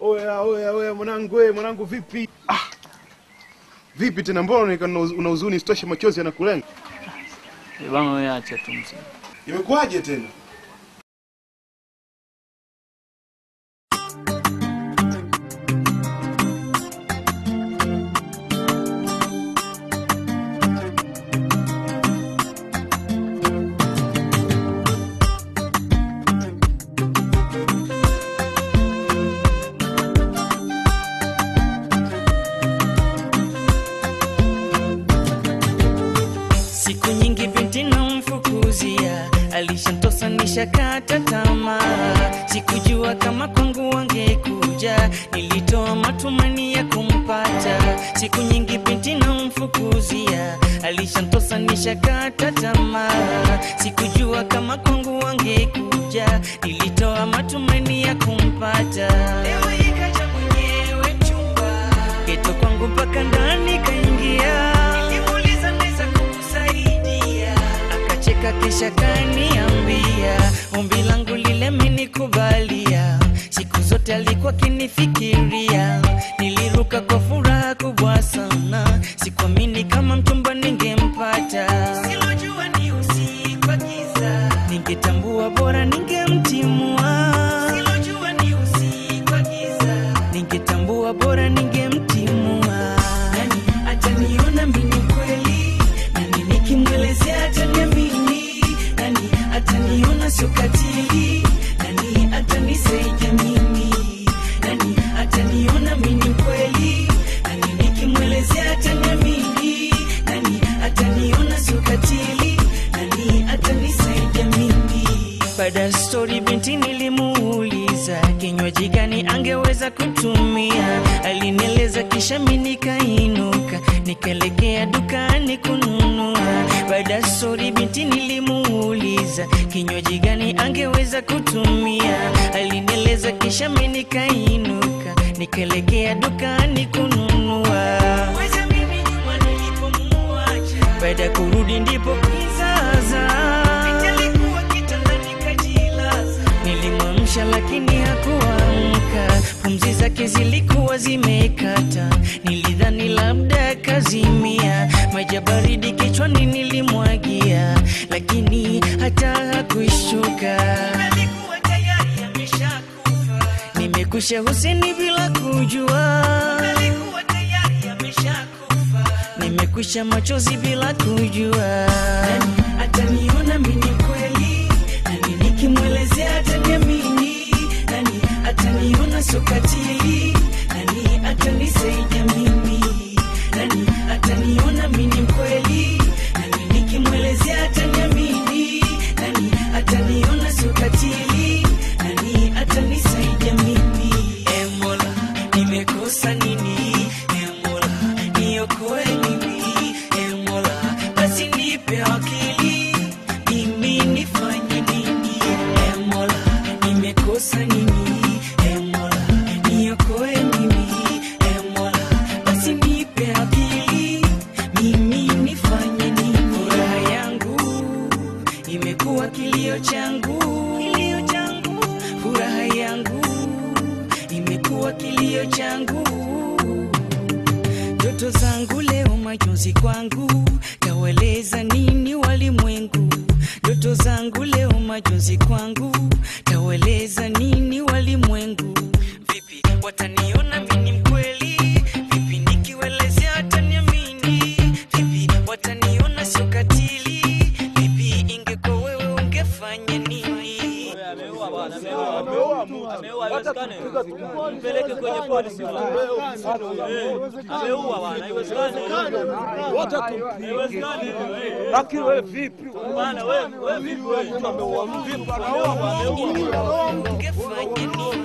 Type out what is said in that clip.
Oya, oya, oya mwanangu, we mwanangu, vipi? Ah. Vipi tena, mbona unaonekana una una huzuni, sitoshe machozi yanakulenga? Eh, Bana wewe acha tu mzee. Imekuwaje tena? Siku nyingi binti namfukuzia, alishantosa nishakata tamaa. Sikujua kama kwangu wangekuja, nilitoa matumaini ya kumpata. Siku nyingi binti namfukuzia, alishantosa nishakata tamaa. Sikujua kama kwangu wangekuja, nilitoa matumaini ya kumpata. Leo ikaja mwenyewe mchumba, geto kwangu mpaka ndani kaingia. Nilimuuliza naweza kukusaidia, akacheka kisha kaniambia ombi langu lile amenikubalia. Siku zote alikuwa akinifikiria, niliruka kwa furaha kubwa sana, sikuamini kama mchumba ningempata. Silojua ni usiku wa giza, ningetambua bora ningemtimua. Silojua ni usiku wa giza, ningetambua bora ningemtimua. Nani ataniona mimi kweli? Nani nikimwelezea ataniamini? Nani ataniona sio katili? Nani atanisaidia mimi? Nani ataniona mimi kweli? Nani nikimwelezea ataniamini? Nani ataniona sio katili? Nani atanisaidia mimi? Baada ya stori binti nilimuuliza kinywaji gani angeweza kutumia, alinieleza kisha mi nikainuka nikaelekea dukani kununua. Baada ya stori binti nilimuuliza kinywaji gani angeweza kutumia, alinieleza kisha mi nikainuka nikaelekea dukani kununua. Weza mimi nyuma nilipomuacha, baada ya kurudi ndipo kizaza Binti alikuwa kitandani kajilaza. Nilimwamsha lakini hakuamka, pumzi zake zilikuwa zimekata. Nilidhani labda kazimia, maji ya baridi kichwani nilimwagia, lakini hata hakuishuka. Alikuwa tayari ameshakufa. Nimekwisha Huseni bila kujua, alikuwa tayari ameshakufa. Nimekwisha machozi bila kujua. Nani ataniona mimi kweli? Nani nikimwelezea ataniamini? Nani ataniona sio katili? Nani atanisaidia mimi? Nani ataniona mimi kweli? Nani nikimwelezea ataniamini? Nani ataniona sio katili? Nani atanisaidia mimi? E Mola, nimekosa nini? E Mola, niokoe mimi. E Mola, basi nipe akili, mimi nifanye nini? E Mola, nimekosa nini? E Mola, niokoe mimi. E Mola, basi nipe akili, mimi nifanye nini? Furaha yangu imekuwa kilio changu, kilio changu. Furaha yangu imekuwa kilio changu ndoto zangu leo majonzi kwangu, taweleza nini walimwengu? Ndoto zangu leo majonzi kwangu, taweleza nini walimwengu? Vipi wataniona mimi mkweli? Vipi nikiwelezea wataniamini? Vipi wataniona sio katili? Vipi ingekuwa wewe ungefanya nini? Mpeleke kwenye polisi. Ameua bwana, haiwezekani. Haiwezekani. Lakini wewe vipi? Bwana wewe, wewe vipi wewe? Ameua vipi? Ameua, ameua. Ungefanya nini?